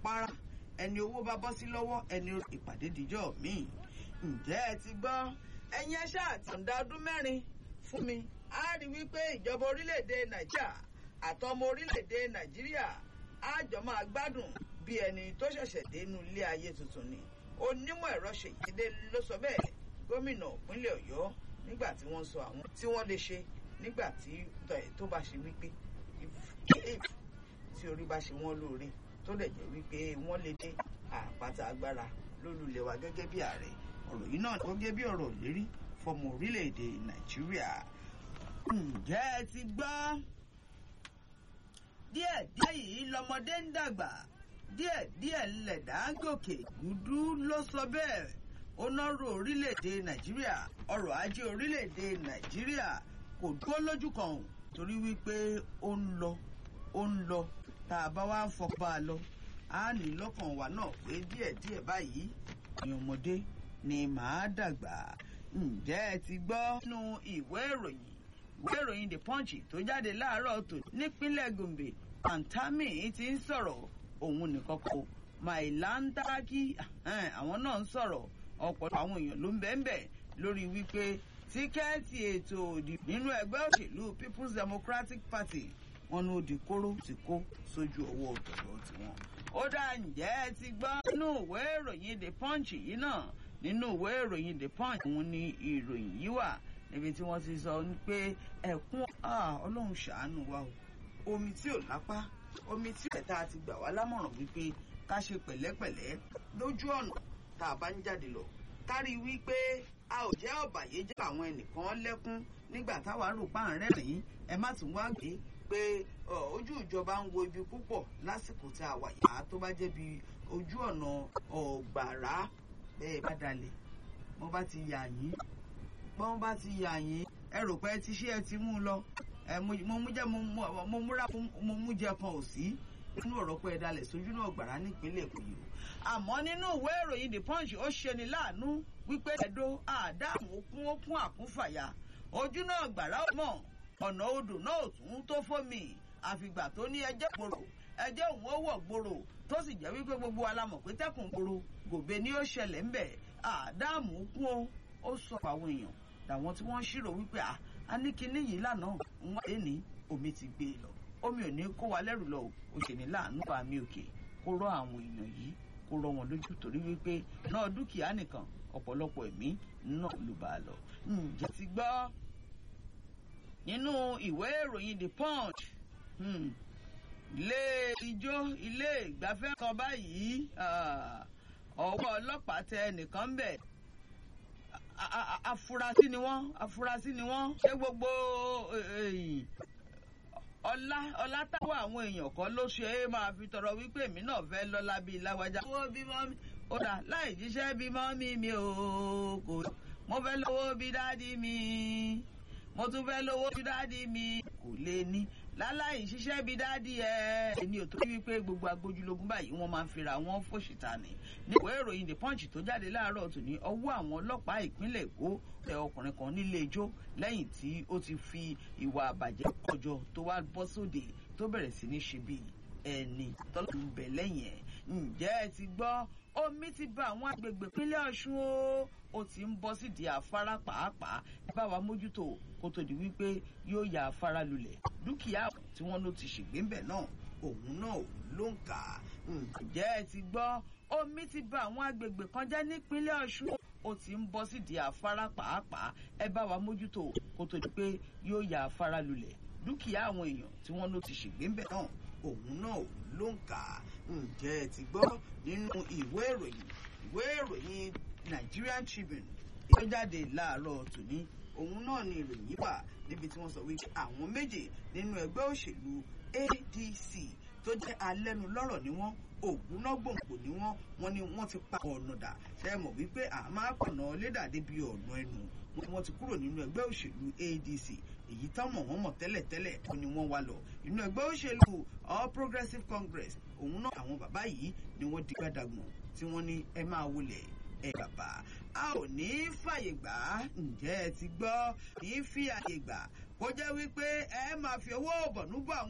para ẹni owó bá bọ́ sí lọ́wọ́ ẹni ìpàdé dìjọ́ míì ǹjẹ́ ẹ ti gbọ́ ẹ̀yin ẹṣẹ́ àtàǹdà ọdún mẹ́rin fún mi á rí wípé ìjọba orílẹ̀-èdè nàìjíríà àtọmọ orílẹ̀-èdè nàìjíríà á jọ máa gbádùn bí ẹni tó ṣẹ̀ṣẹ̀ dé inú ilé ayé tuntun ni onímọ̀ ẹ̀rọ ṣèyídé ló sọ bẹ́ẹ̀ gómìnà ìpínlẹ̀ ọ̀yọ́ nígbà tí wọ́n sọ àwọn tí wọ́n lè ṣe nígbà tí tó bá ṣe wípé tí orí bá ṣe wọ́n lóore tó dẹ̀ jẹ́ wípé wọ́n lè dé àpáta agbára lólulẹ̀ wa gẹ́gẹ́ bí ààrẹ ọ̀rọ̀ yìí náà gẹ́gẹ́ bí ọ̀rọ̀ lérí fọmọ orílẹ̀-èdè nàìjíríà ǹjẹ́ ẹ ti gbọ́ díẹ̀ díẹ̀ yìí lọmọdé ń dàgbà díẹ̀ díẹ̀ lẹ̀dá gòkè gúdú ló sọ bẹ́ẹ̀ ó nọ́rọ̀ orílẹ̀-èdè nàìjíríà ọrọ̀ ajé orílẹ̀-èdè nàìjíríà kò dúró lójú kan torí wípé ó ń lọ ó ń lọ tá a bá wá ń fọpa lọ á ní lọ́kàn wa náà pé díẹ̀díẹ̀ báyìí ní ọmọdé ni màá dàgbà ǹjẹ́ ẹ ti gbọ́ nínú ìwé ìròyìn ìwé ìròyìn the punch tó jáde láàárọ̀ tó nípínlẹ̀ gombe pantami ti ń sọ̀rọ̀ òun nìkan kò mailandaki àwọn náà ń sọ̀rọ̀ ọ̀pọ̀lọpọ̀ àwọn èèyàn ló ń bẹ́ẹ̀ bẹ́ẹ̀ lórí wípé tíkẹ́ẹ̀tì ètò òdìbò nínú ẹgbẹ́ òṣèlú people's democratic party wọn ní ó di kóró tí kó sójú ọwọ́ ọ̀tọ̀ọ̀tọ̀ tiwọn. ó dá ǹjẹ́ ẹ ti gbọ́ nínú ìwé ìròyìn the punch yìí náà nínú ìwé ìròyìn the punch òun ni ìròyìn yìí wà níbi tí wọ́n ti sọ pé ẹ̀kún ọlọ́run ṣàánú wa o omi tí ò lápá omi tí ẹ̀ta ti gbà wá lámọ̀ràn wípé ká ṣe pẹ̀lẹ́pẹ̀lẹ́ lójú ọ̀nà tá a bá ń jáde lọ kárí wípé a ò jẹ́ ọ̀bàyéjẹ́ àwọn ẹnìkan lẹ́kún nígbà táwa rò pa àárẹ̀ rìn ẹ má tún wá gbé pé ojú ìjọba ń wo ibi púpọ̀ lásìkò tí a wà yá tó bá jẹ́ bí ojú ọ̀nà ọ̀gbàrá bẹ́ẹ̀ bá dalẹ̀ wọ́n bá ti yà yín wọ́n bá ti yà yín ẹ rò pé ti ṣé ẹ ti mú un lọ mo mú jẹ mo múra mo mú jẹ kan ò sí nínú ọ̀rọ̀ pé ẹ dalẹ̀ sójú náà gbàrá nípínlẹ̀ èkó yìí àmọ́ nínú ìwé ìròyìn the punch ó ṣeni láàánú wípé ẹ̀dọ́ àdáàmú okun okun àkúnfàyà ojú náà gbàrá mọ̀ ọ̀nà odò náà tún tó fómi àfìgbà tó ní ẹjẹ́ gbòòrò ẹjẹ́ òun ó wọ̀ gbòòrò tó sì jẹ́ wípé gbogbo wa la mọ̀ pé tẹ́kùn gbòòrò gòbè ni ó ṣẹlẹ̀ ńbẹ̀ àdáàmú kún ó ó sọ àwọn èèyàn làwọn tí wọ́n ṣírò wípé a ní kinní yìí lánàá ń wáyé ní omi ti gbé e lọ omi ò ní kó wa lẹ́rù lọ ó ṣe ní láàánú bá mi òkè kó rọ àwọn èèyàn yìí kó rọ wọn lójú torí wípé náà dúkìá nìkan ọ̀pọ̀lọpọ̀ ẹ̀mí náà ló bá a lọ. ǹjẹ́ ti gbọ́ nínú ìwé ìròyìn the punch ilé ijó ilé ìgbafẹ́ kan báyìí ọwọ́ ọlọ́pàá tẹ nìkan ń bẹ̀ afurasí ni wọ́n afurasí ni wọ́n ṣé gbogbo ọlá ọlá táwọn àwọn èèyàn kan ló ṣe é máa fi tọrọ wípé èmi náà fẹ́ lọ́lá bíi lágbájá. owó bímọ mi ó dà láì jíṣẹ́ bímọ mi mi ò kò mo fẹ́ lówó bí dáàdi mi mo tún fẹ́ lówó bí dáàdi mi kò lè ní láláì ṣiṣẹ́ bí dáàdi ẹ̀. èmi ò tó wípé gbogbo agbójúlógún báyìí wọ́n máa ń fira wọn fòṣìta ni. ní ìwé ìròyìn the punch tó jáde láàárọ̀ tò ní ọwọ́ àwọn ọlọ́pàá ìpínlẹ̀ èkó tẹ ọkùnrin kan nílé ijó lẹ́yìn tí ó ti fi ìwà àbàjẹ́ kọjọ tó wá bọ́ sóde tó bẹ̀rẹ̀ sí ní ṣe bí ẹni tọ́lọ́ ń bẹ̀ lẹ́yìn ẹ̀. ǹjẹ́ ẹ ti gbọ́ omi ti ba àwọn agbègbè ìpínlẹ̀ ọ̀ṣun o ó ti ń bọ́ sídìí afárá pàápàá ẹ bá wa mójútó kó tó di wípé yóò ya afárá lulẹ̀ dúkìá tí wọ́n ló ti ṣègbè ńbẹ̀ náà òun náà ló ń kà á. ǹjẹ́ ẹ ti gbọ́ omi ti ba àwọn agbègbè kan jẹ́ nípínlẹ̀ ọ̀ṣun ó ti ń bọ́ sídìí afárá pàápàá ẹ bá wa mójútó kó tó di pé yóò ya afárá lulẹ̀ dúkìá àwọn èèyàn tí wọ́n ló ti ṣègbè ńbẹ̀ náà òun náà ló ń kà á. ǹjẹ́ ẹ ti gbọ́ nínú ìwé ìròyìn ìwé ìròyìn Nigerian Tribune tó jáde láàárọ̀ tòní òun náà ni ìròyìn wà níbi tí wọ́n sọ wípé àwọn méje nínú ẹgbẹ́ òṣèlú ADC tó jẹ́ alẹ́nulọ́rọ̀ ni wọ́n ògúnná gbòǹgbò ni wọ́n wọ́n ní wọ́n ti pa ọ̀nà dà ṣe mọ̀ wípé à máa pọ̀nà lédà débi ọ̀nà ẹnu wọ́n ti kúrò nínú ẹgbẹ́ òṣèlú ADC èyí tán mọ̀ wọ́n mọ̀ tẹ́lẹ̀tẹ́lẹ̀ ó ní wọ́n wá lọ inú ẹgbẹ́ òṣèlú All Progressives Congress òun náà àwọn bàbá yìí ni wọ́n di gbàdàgbọ̀n tí wọ́n ní ẹ máa wọlé ẹ bàbá a ò ní í fàyè gbà á ǹjẹ́ ẹ ti gbọ́ ní í fi àyè gbà kó jẹ́ wípé ẹ máa fi owó bọ̀nú bọ̀ àwọn.